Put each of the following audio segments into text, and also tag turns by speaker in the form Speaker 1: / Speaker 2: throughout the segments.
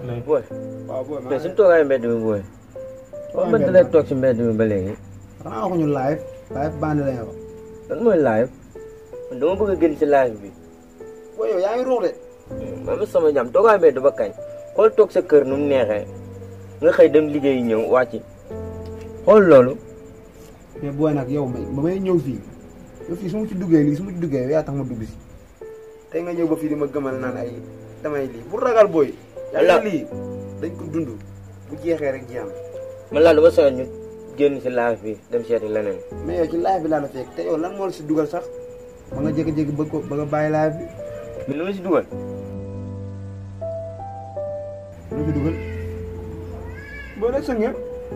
Speaker 1: nañ
Speaker 2: booy
Speaker 3: waaw booy maa
Speaker 2: mais
Speaker 3: ngi
Speaker 2: suñu toogaay mbedd mi booy
Speaker 3: Toogaay
Speaker 2: ba
Speaker 3: mbedd
Speaker 2: lay
Speaker 3: mi.
Speaker 2: toog si mbedd mi ba léegi
Speaker 3: xanaa waxuñu live live bandi lañu wax
Speaker 2: lan mooy live man dama bëgg a génn si live bi
Speaker 3: booy yow yaa ngi ruux de
Speaker 2: man sama jàmm toogaay mbedd ba kañ xool toog sa kër nu mu neexee nga xëy dem liggéey ñëw wàcc xool loolu
Speaker 3: mais booy nag yow may ba may ñëw fii yow fii su ma ci duggee lii su ma ci duggee yow yaa tax ma dugg si tey nga ñëw ba fii di ma gëmal naan ay damay lii bu ragal booy
Speaker 2: Yàlla.
Speaker 3: yàlla lii dañ ko dund bu jeexee rek jeex na
Speaker 2: man laa dama soxla ñu génn si live bi dem seeti leneen
Speaker 3: mais yow ci live bi laa la fekk te yow lan moo la si dugal sax ba nga jékki-jékki bëgg ko bëgg a bàyyi live bi
Speaker 2: mais lu ma si dugal
Speaker 3: lu fi dugal booy nag sa ngeen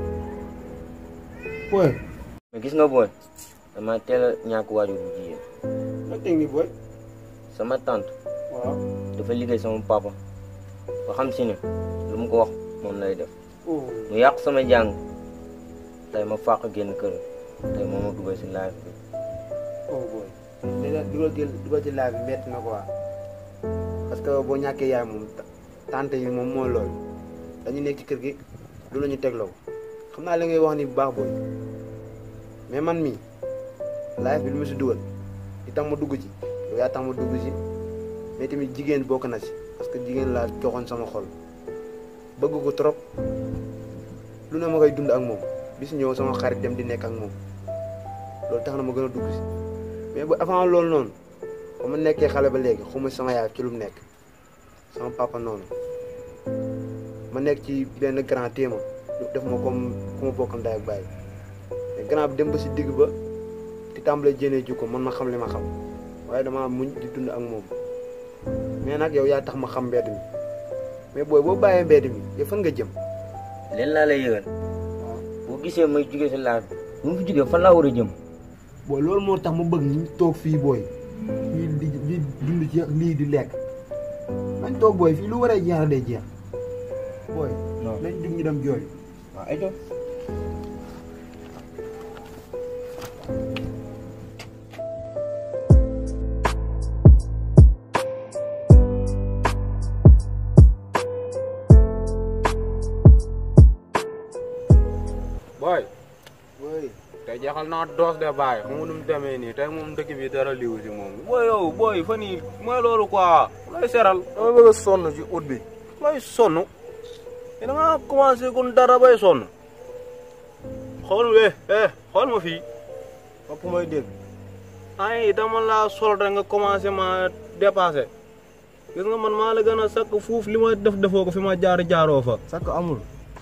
Speaker 3: booy
Speaker 2: mais gis nga booy dama teel a ñàkk waajur bu jigéen
Speaker 3: nga teg ni booy
Speaker 2: sama tante
Speaker 3: waaw
Speaker 2: dafa liggéey sama papa ba xam si ne lu mu ko wax moom lay def
Speaker 3: oh
Speaker 2: mu yàq sama jàng tey ma fàq génn kër tey moom ma dugal si live bi
Speaker 3: oh boy déjà dugal jël dugal ci live bi métti na quoi parce que boo ñàkkee yaay moom ta- tante yi moom moo loolu dañu nekk ci kër gi lu la ñu tegloo xam naa li ngay wax ni bu baax booy mais man mii live bi lu ma si dugal di tax ma dugg ci yow yaa tax ma dugg ci mais tamit jigéen bokk na ci parce que jigéen laa joxoon sama xol bëgg ko trop lu ne ma koy dund ak moom bis ñëw sama xarit dem di nekk ak moom loolu tax na ma gën a dugg si mais bu avant loolu noonu ba ma nekkee xale ba léegi xuma sama yaay ci lu mu nekk sama papa noonu ma nekk ci benn grand téema def ma comme ku ma bokkal ndey ak bàyyi mais grand bi dem ba si digg ba di tàmbalee jénee jukko man ma xam li ma xam waaye dama muñ di dund ak moom mais nag yow yaa tax ma xam mbedd mi mais booy boo bàyyee mbedd mi yow fan nga jëm
Speaker 2: leen laa lay yëgal boo gisee may jugee si live bi bu mu fi jugee fan laa war a jëm
Speaker 3: booy loolu moo tax ma bëgg ñu toog fii booy fii di di dund ci lii di lekk nañ toog booy fii lu waree jeex day jeex booy
Speaker 2: non
Speaker 3: nañ jug ñu dem jooy
Speaker 2: waaw ay doon
Speaker 1: booy
Speaker 3: booy
Speaker 1: tey jeexal naa doos de bàyyi xam nga nu mu demee nii tey moom dëkk bi dara liwu si moom booy yow booy fan yii mooy loolu quoi lay seral dama bëgg a sonn ci ut bi lay sonn te da nga commencé kon dara bay sonn xool we eh xool ma fii bopp mooy dégg ay dama laa sol rek nga commencé ma dépassé gis nga man maa la gën a sakk fuuf li ma def defoo ko fi ma jaar jaaroo fa
Speaker 3: sakk amul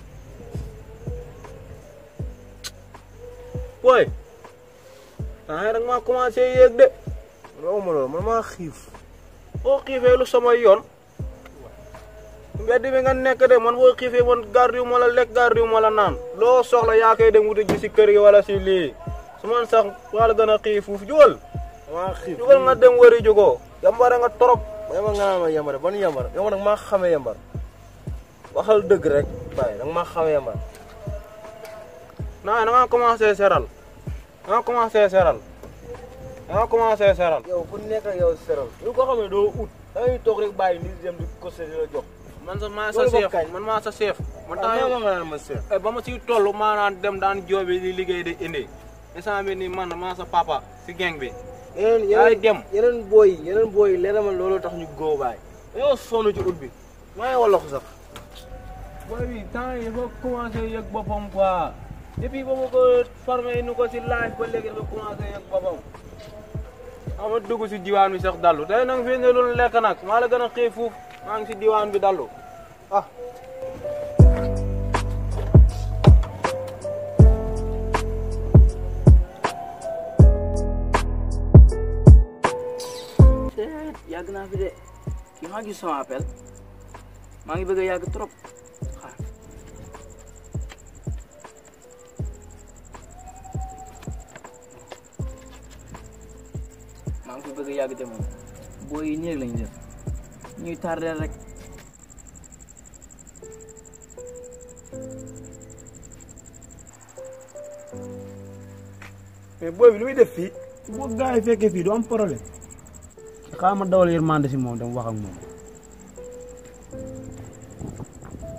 Speaker 1: booy ah rek maa commencé yéeg de man ma loolu man maa xiif boo xiifee lu sama yoon mbedd bi nga nekk de man boo xiifee man gardiw ma la lekk gardiw ma la naan loo soxla yaa koy dem wuti ji si kër gi wala si lii su man sax waa la gën a xiif fuuf jugal
Speaker 4: maa xiif
Speaker 1: jugal nga dem wari jugoo yambare nga torop
Speaker 4: yambar nga naan ma yambar ban yambar yow nag maa xamee yambar waxal dëgg rek bàyyi danga maa xamee yambar
Speaker 1: naa da nga commencé seral da nga commencé seral da nga commencé seral
Speaker 4: yow ku nekk ak yow seral lu ko xamee doo ut dangay toog rek bàyyi nit dem di ko di la jox
Speaker 1: man sa maa sa
Speaker 4: Loolu ba
Speaker 1: chef
Speaker 4: kañ?
Speaker 1: man maa sa chef man
Speaker 4: ah
Speaker 1: temps
Speaker 4: ma nga naan ma seet
Speaker 1: Eh, ba ma siy toll maa naan dem daan joobi di liggéey di indi instant bi nii man maa sa papa si geng bi
Speaker 4: yeneen
Speaker 1: yaay
Speaker 4: yeneen
Speaker 1: dem
Speaker 4: yeneen booy yi yeneen booy yi leena ma loolu tax ñu góo bàyyi dañoo sonn ci ut bi maa ngi wolox sax
Speaker 1: booy bi temps yi dafa commencé yëg boppam quoi depuis ba ma ko formé nu ko si live ba léegi dafa commencé yëg boppam ama dugg si diwaan bi sax dallu tey nag fii ne lu lekk nag maa la gën a xiif fuuf maa ngi si diwaan bi dallu ah
Speaker 5: yàgg naa fi de kii maa gis sama appel maa ngi bëgg a yàgg trop xaar maa ngi fi bëgg a yàgg de moom booy yi néeg lañ def ñuy tardeel rek
Speaker 3: mais booy bi lu muy def fii boo gars yi fekkee fii du am problème xaaral ma dawal yërmande si moom dama wax ak moom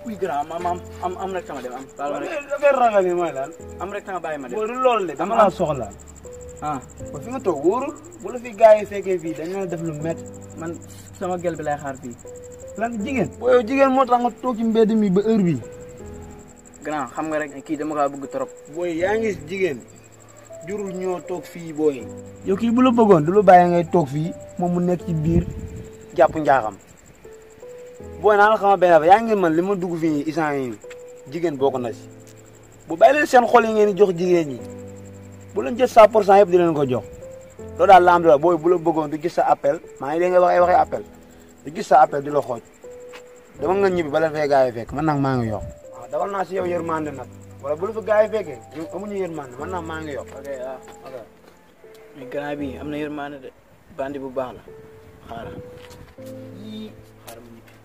Speaker 5: oui grand ma am am am rek tama dem am baal ma rek
Speaker 3: affaire ragal yi mooy lan
Speaker 5: am rek tama bàyyi ma dem
Speaker 3: booy du loolu de dama
Speaker 5: Am-
Speaker 3: laa soxla
Speaker 5: ah
Speaker 3: ba fi nga toog wóorul bu la fi gars yi fekkee fii dañu la def lu métti
Speaker 5: man sama gel bi lay xaar fii
Speaker 3: lan jigéen booy yow jigéen moo tax nga toog ci mbedd mi ba heure bi
Speaker 5: grand xam nga rek kii dama kaa bëgg trop
Speaker 3: booy yaa ngi gis jigéen jurul ñoo toog fii booy yow kii bu la bëggoon du la bàyyi ngay toog fii moom mu nekk ci biir jàpp njaaxam booy naa la xama benn affaire yaa ngi man li ma dugg fii nii isaan yi jigéen bokk na si bu bàyyi leen seen xol yi ngeen di jox jigéen ñi bu leen jël 100 pour cent yëpp di leen ko jox loolu daal la am la booy bu la bëggoon du gis sa appel maa ngi dégg nga wax ay waxee appel du gis sa appel di la xooj dama nga ñibbi ba la fee gars yi fekk man nag maa ngi yokk waaw dawal naa si yow yërmande nag wala bu la fa gars yi fekkee ñoom amuñu yërmande man nag maa ngi yokk
Speaker 5: ok waaw ok mais grand bi am na yërmaane de bandi bu baax la xaaral yii xaaral mu ñibbi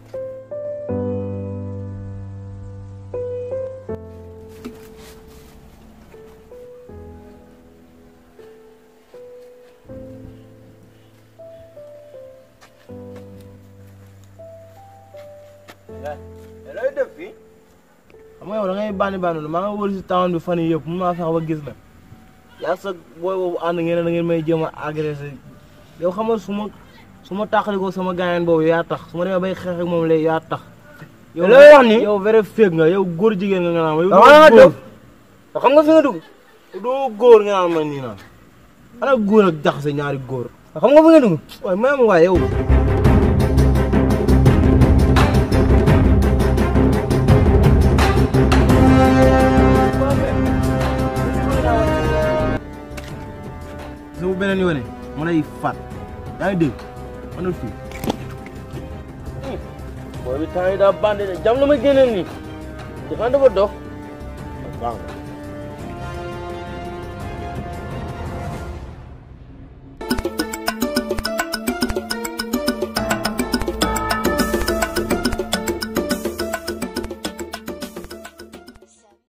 Speaker 3: looy def fii
Speaker 4: xam nga yow da ngay bànni bànni maa nga wër si town bi fan yii yëpp mun maa fexe ba gis la yaa sa booy boobu ànd ngeen ne da ngeen may jéem a agressé yow xam nga su ma su ma tàqalikoo sama gaañaan boobu yaa tax su ma demee bay xeex ak moom léegi yaa tax. yow
Speaker 2: looy wax ni
Speaker 4: yow vrai fake nga yow góor jigéen nga nga naan ma yow
Speaker 2: dama nga
Speaker 4: doo
Speaker 2: def xam nga fi nga dugg
Speaker 4: góor doo góor nga naan ma nii naan ana góor ak jaxase ñaari góor
Speaker 2: xam nga fi nga dugg
Speaker 4: waaye même waaye yow. su bu beneen yoone ma lay faat yaa ngi dégg ma ne fii.
Speaker 2: booy bi temps yi daa bande de jam na ma génneel nii dafa dafa dox
Speaker 4: baax na.